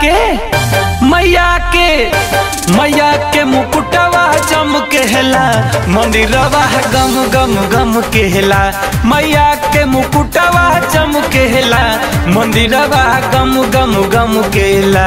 के मैया के मैया के मुकुटवा जम के हेला मंदिरवा गम गम गम के हेला मैया के मुकुटवा जम के हेला मंदिरवा गम गम गम के हेला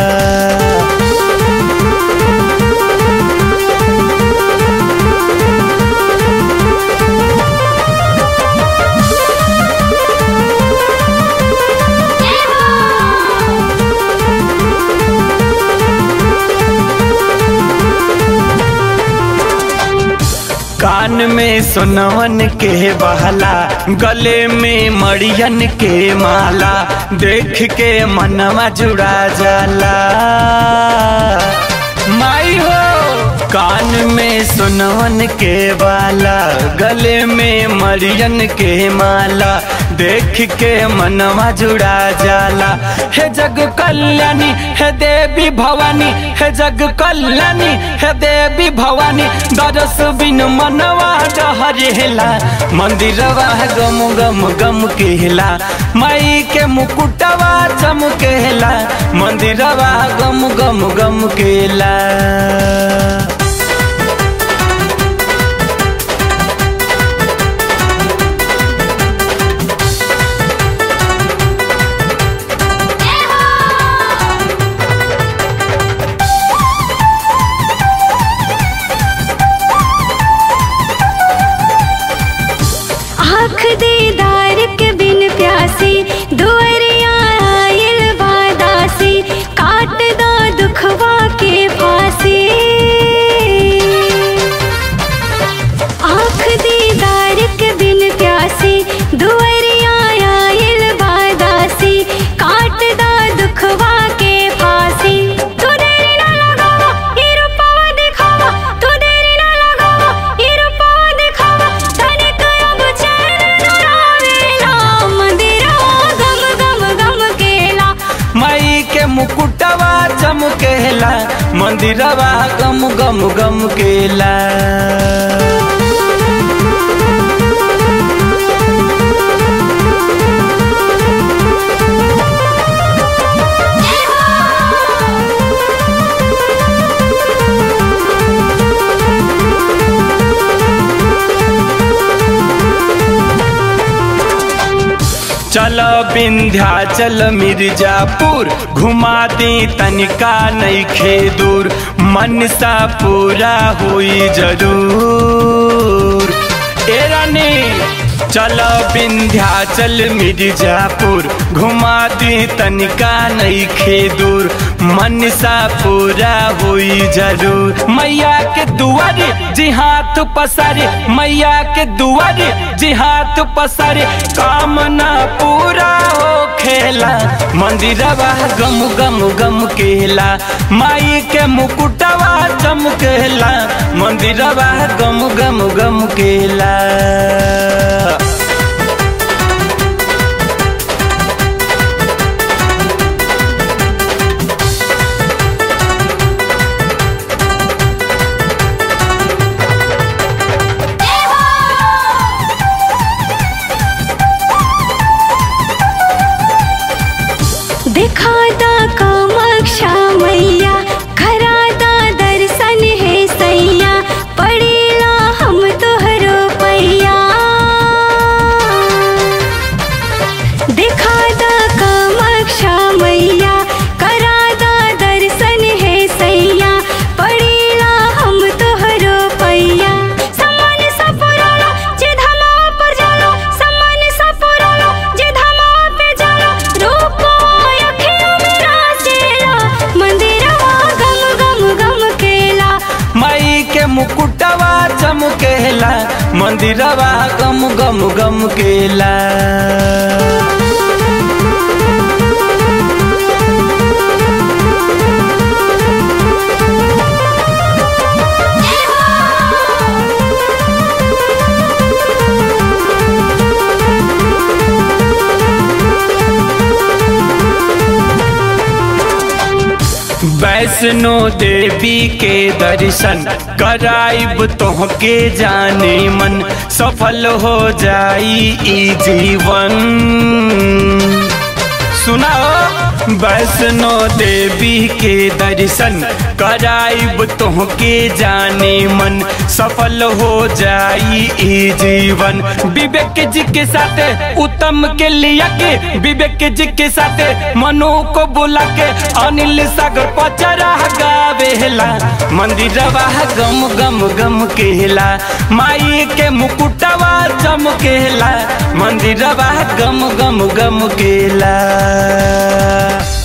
कान में सोनवन के बहला गले में मड़ियन के माला देख के मनवा जुड़ा जाला माई हो कान में सोनवन के बाला गले में मरियन के माला देख के मनवा जुड़ा जाला हे जग कल्याणी हे देवी भवानी हे जग कल्याणी हे देवी भवानी दरस बिन मनवा डहरेला मंदिरवा गम गम गम केला माई के मुकुटवा चमकेला मंदिरवा गम गम गम केला आँख दीदार के बिन प्यासी दुअरिया आयल बादासी काट दो दुखवा के फांसी आँख दीदार के बिन प्यासी दुअरिया आयल बादासी काट दो दुखवा के फांसी तू देरी ना लगावा ये रूपवा दिखावा तू देरी ना लगावा ये रूपवा दिखावा तनिक अब चैन न आवेला मंदिरवा गम गम गम केला माई के मुकुटवा चमकेला मंदिरवा गम गम गम केला चल विंध्याचल मिर्जापुर घुमा दी तनिका नईखे दूर मनसा पूरा हुई जरूर ए रानी चल विंध्याचल मिर्जापुर घुमा दी तनिका नईखे दूर मनसा पूरा हुई जरूर मैया के दुआरे जी हाथ पसारे मैया के दुआरे जी हाथ पसारे कामना पूरा हो खेला मंदिरवा गम गम गम केला माई के मुकुटवा चमकेला मंदिरवा गम गम गम केला दिखादा कामाक्षा मैया खरादा दर्शन है सैया पड़ेला हम तोहरो पैया दिखादा कामाक्षा मैया करादा दर्शन है सैया पड़ेला हम तोहरो पैया सम्मान सा पुरालो जे धमा पर जालो सम्मान सा पुरालो जे धमा पे जालो रूप अखियों में रासेला मंदिरवा गम गम गम केला माई के मुकुटवा चमकेला मंदिरवा गम गम गम केला वैष्णो देवी के दर्शन कराइब तोहके जाने मन सफल हो जाई ई जीवन सुनाओ वैष्णो देवी के दर्शन कराइब तोहके जाने मन सफल हो जाई ई जीवन विवेक जी के साथे उत्तम के लिया के विवेक जी के साथे मनु को बुला के अनिल सागर पचरा गावेला मंदिरवा गम गम गम केला माई के मुकुटवा चमकेला मंदिरवा गम गम गम केला